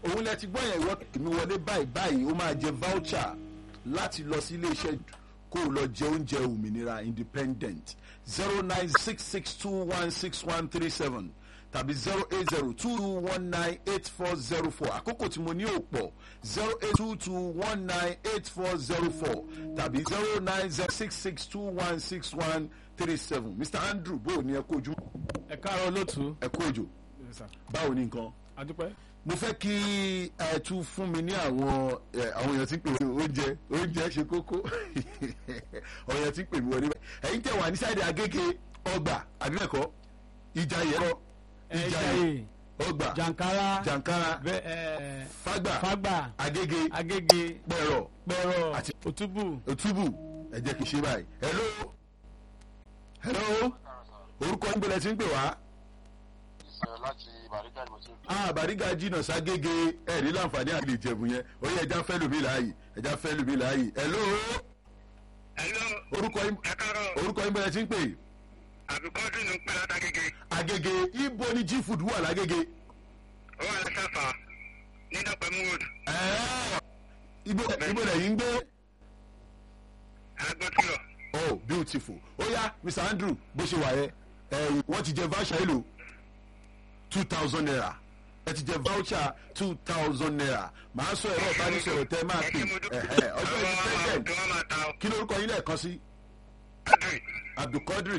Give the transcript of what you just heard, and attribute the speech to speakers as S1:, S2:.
S1: òun lẹ ti gbọ́ yẹn ìwọ èmi wọlé báyìí báyìí ó máa jẹ voucher láti lọ sí iléeṣẹ́ kó o lọ jẹ oúnjẹ òmìnira independent zero nine six six two one six one three seven tàbí zero eight zero two two one nine eight four zero four àkókò tí mo ní ò pọ̀ zero eight two two one nine eight four zero four tàbí zero nine zero six six two one six one three seven mr andrew bó o ní ẹ kó ojú
S2: ẹ káàárọ̀ olóòtú.
S1: ẹ kó òjò báwo ni nǹkan
S2: adúpẹ́.
S1: mo fẹ́ kí ẹ tún fún mi ní àwọn ẹ, àwọn èèyàn tí ń pè mí oúnjẹ oúnjẹ ṣe kókó àwọn èèyàn tí ń pè mí wọlé ẹ̀yin tẹ̀ wà ní sáìdì agége ọgbà àbí ẹ̀kọ́ ìjàyè ẹ̀rọ
S2: ẹ̀ẹ́dàyè
S1: ọgbà
S2: jankara
S1: jankara
S2: bẹ ẹ
S1: fagba
S2: fagba
S1: agége
S2: agége
S1: pẹ̀rọ
S2: pẹ̀rọ
S1: Àti-
S2: òtúbù
S1: òtúbù ẹ jẹ́ kí n ṣe báyìí hello hello orúkọ yín bẹ̀rẹ̀ tí ń pè wá
S3: ìṣẹ̀ láti bàrígà ni mo ti ń pè.
S1: ah bàrígà jìnnà ságége ẹ̀rí láǹfààní àti ìjẹ̀bù yẹn ó yẹ ẹja fẹ́ lùmí láàyè ẹja fẹ́ lùmí láàyè hello
S3: Hello,
S1: orúkọ yín
S3: ẹ káàárọ̀
S1: orúkọ yín bẹ̀rẹ̀ tí ń pè
S3: àbíkọ́dún ní pẹ́ látàgége
S1: agége ibo ni g food wà lágége
S3: ó wà lọ́sàfà ní dọ́pẹ́ mood
S1: ẹ̀ẹ́ ibo ibo lẹ́yìn ń gbé
S3: agbọ́tìrọ̀
S1: oh beautiful ó yá mr andrew bó ṣe wà yẹ ẹ wọ́n ti jẹ voucher èlò two thousand naira ẹ ti jẹ voucher two thousand naira màá sọ ẹ̀rọ ìbánisọ̀rọ̀ tẹ́ máa pè ẹ̀hẹ́ ọjọ́
S3: àwọn
S1: independent
S3: ọmọ máa ta ọ.
S1: kí lórúkọ yín lẹ́ẹ̀kan sí
S3: Adùn.
S1: abdulkadir